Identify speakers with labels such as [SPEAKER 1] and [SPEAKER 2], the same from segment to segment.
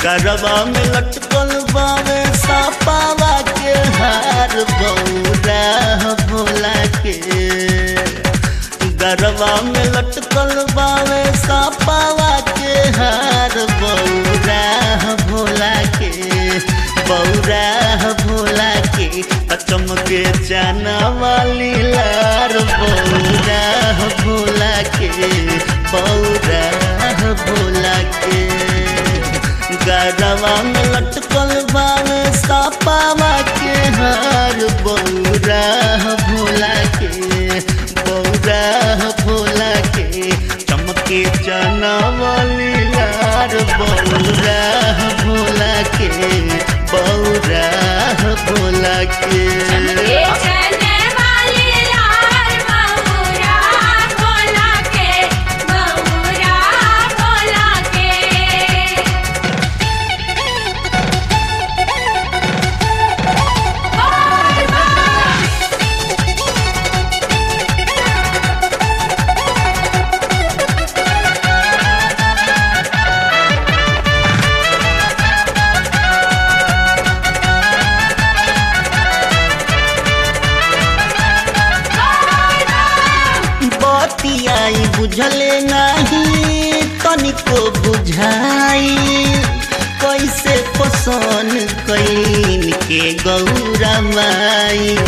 [SPEAKER 1] गरबा में लटकल बावे सापावा के हार बौरा भोला के गरबा में लटकल बावे सापावा के हार बौरा भोला के बौरा भोला के चमके जाना वाली लार बौरा भोला के बौरा भोला के गरबा में लटकल बावे सापावा के हार बौरा भोला के बौरा भोला के चमके जाना वाली लार बौरा भोला के बौरा भोला के
[SPEAKER 2] चमके चने वाली लाल बहुरा भोला के बहुरा भोला के
[SPEAKER 1] बतियाई बुझले नहीं तनिको बुझाई कैसे पसंद कैन के गौरा माई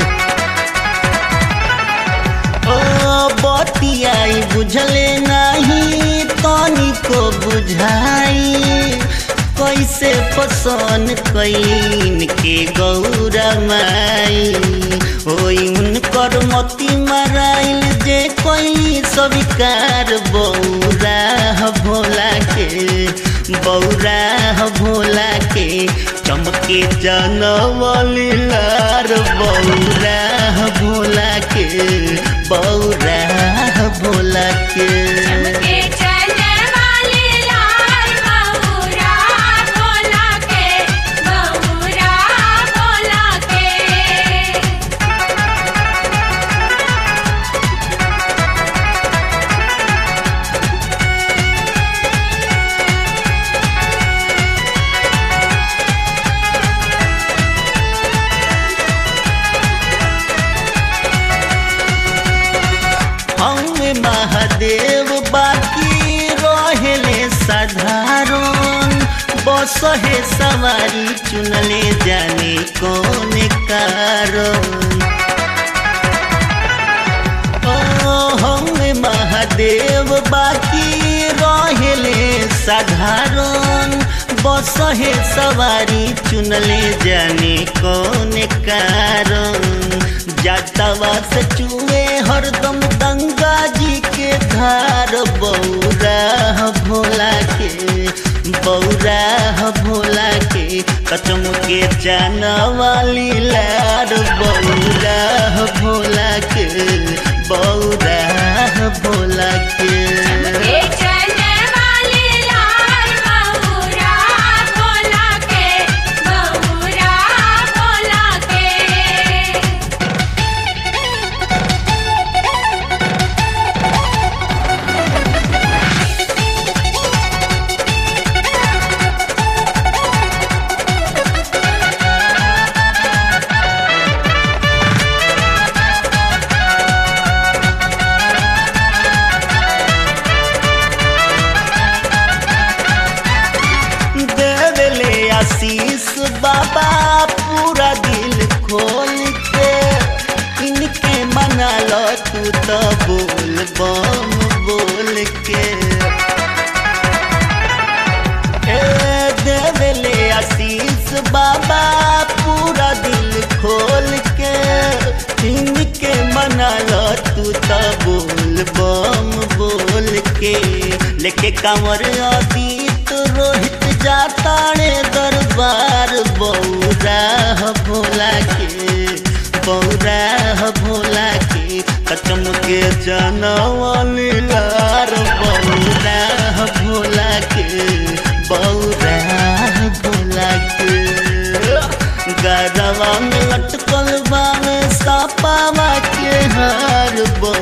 [SPEAKER 1] ओ बतियाई बुझले नहीं तनिको बुझाई कैसे पसंद कैन के गौरा माई होई उनकर मती मराइल जे कोई स्वीकार बौरा भोला के बौरा भोला के चमके जनवली लार बौरा भोला के बौरा भोला के
[SPEAKER 2] चमके चने वाली लाल बहुरा भोला के बहुरा भोला के
[SPEAKER 1] हम महादेव बाकी रहेले साधारण बस है सवारी चुनले जाने कौन कारण ओ हम महादेव बाकी रहेले साधारण बस है सवारी चुनले जाने कौन कारण जातवा से चुए हरदम गंगा जी के धार बौरा भोला के बौरा भोला के कचम के जाना वाली लार बौरा भोला के बौरा भोला के
[SPEAKER 2] चमके चने वाली लाल बहुरा भोला के बहुरा भोला के
[SPEAKER 1] देवले आशीष बाबा पूरा दिल खोल के इनके मना लो तू तो बोल बम बोल के ए देवले आशीष बाबा पूरा दिल खोल के इनके मना लो तू तो बोल बम बोल के लेके कांवर अतीत रोहित जाताड़े दरबार बौरा भोला के बौरा भोला के कचम के जनवली लार बौरा भोला के बौरा भोला के गरवा में लटकल बावे सापावा के हार बौरा